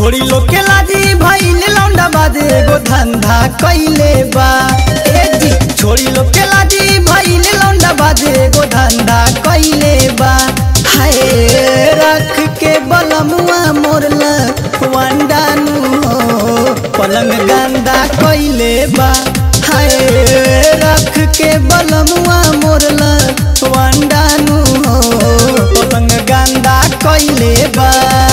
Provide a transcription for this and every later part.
छोड़ी लोग के लाजी भइल लौंडा बाजे एगो धंधा कइले बा ए जी छोड़ी लोग के लाजी भइल लौंडा बाजे एगो धंधा कइले बा हाय रख के बलमुआ मोरला वंडानु हो पलंग गंदा कइले बा हाय रख के बलमुआ मोरला वंडानु हो पलंग गंदा कइले बा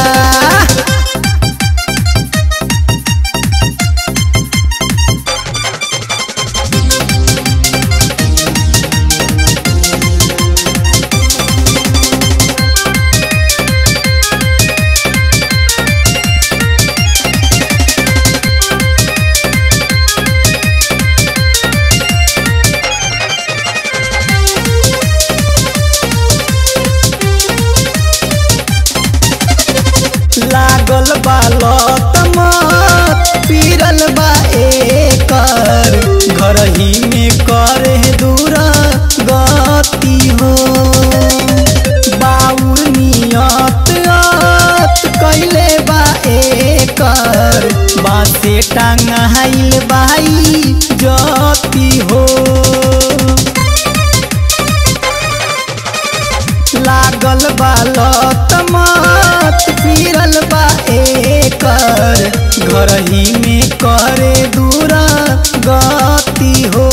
लागल बा लत मत पीरल बा एकर घर ही में करे दूर गति हो बाउर नियत अत कैले बा एकर बासे टांगाइल बाई जति हो लागल बा लत मत पीरल बा एकर घर ही में करे दूर गति हो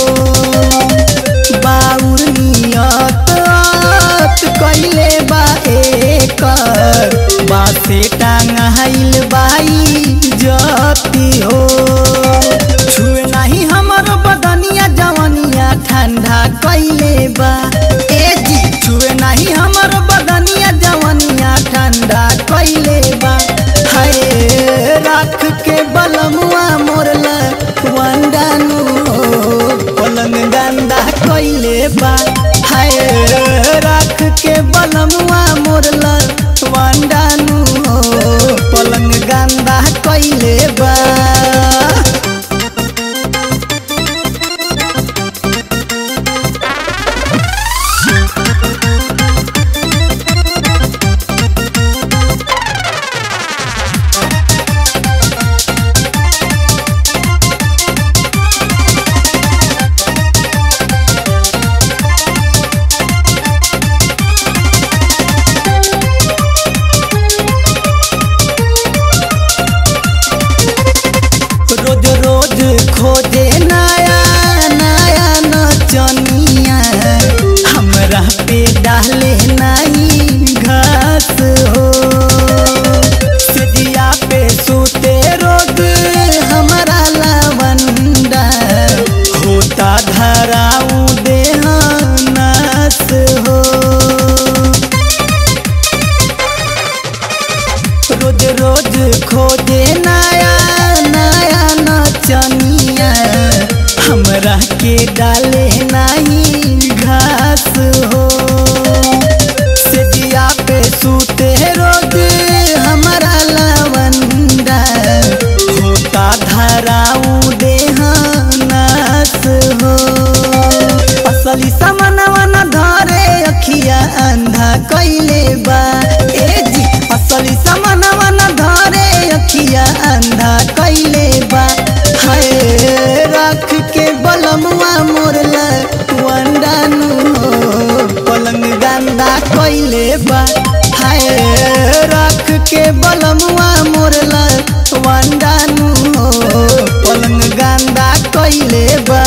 बाउर नियत अत कैले बा एकर बासे टांगाइल बाई जति हो छुए नहीं हमर बदनिया जवनिया ठंडा कैले बा ए जी छुए नहीं हमर बदनिया जवनिया ठंडा कैले बा हाय राख के बलमुआ मोरला वंडानु हो पलंग गंदा कैले बा हाय राख के बलमुआ मोरला वंडानु हो पलंग गंदा कैले बा रोज रोज खोजे नया नया नचनिया हमरा पे डाले नहीं घास हो सिदिया पे सूते रोज हमारा लवंडा होता धराऊ देह नास हो रोज रोज खोजे नया नया नचनिया हमरा के डाले नहीं घास हो सेजिया पे सूते रोज हमारा लवंडा होता धराऊ देह नास हो असली समनवा न धरे अखिया अंधा कैले बा ए जी असली समनवा न धरे अखिया अंधा कैले बा हाय रख के बलमुआ मोरला वंडानु हो पलंग गंदा कैले बा हाय रख के बलमुआ मोरला वंडानु हो पलंग गंदा कैले बा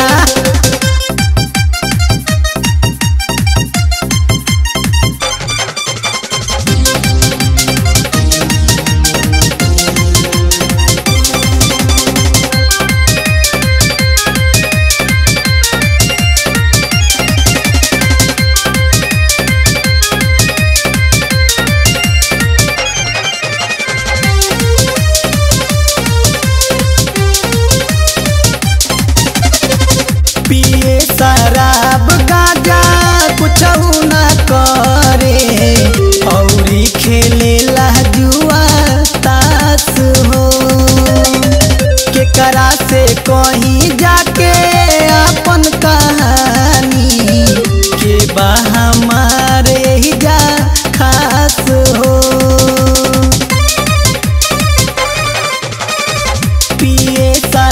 पिए शराब गाजा कुछ न करे औरी खेले जुआ तास हो केकरा से कहीं जाके अपन कहानी के बा हमारे ही जा खास हो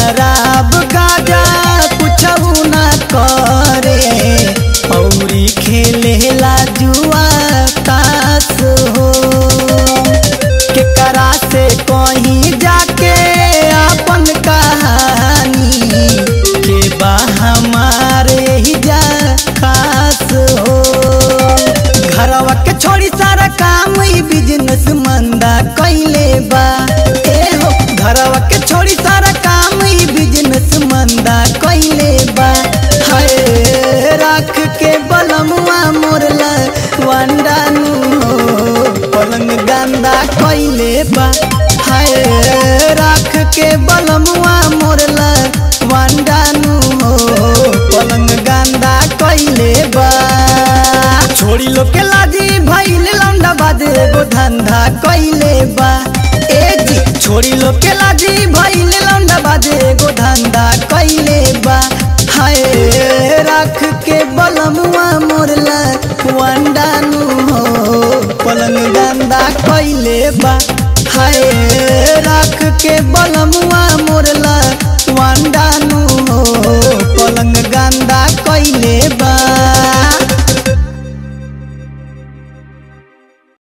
शराब गाजा कुछऊ ना करे औरी खेलेला जुआ तास हो केकरा से कहीं जाके अपन कहानी के बा हमारे ही जा खास हो घरवा के छोड़ी सारा काम ई बिजनेस मंदा कैले बा ए हो घरवा के छोड़ी सारा काम ई बिजनेस मंदा कैले बा हाय राख के बलमुआ मोरला वांडानु हो पलंग गंदा कैले बा हाय राख के बलमुआ मोरला वांडानु हो पलंग गंदा कैले बा छोड़ी लो के लाजी भइल लौंडा बाजे एगो धंधा कैले बा ए जी छोड़ी लो के लाजी भइल लौंडा बाजे एगो धंधा कैले बा हाय राख के बलमुआ मोरला वांडानु हो पलंग गंदा कैले बा हाय राख के बलमुआ मोरला वांडानु हो पलंग गंदा कैले बा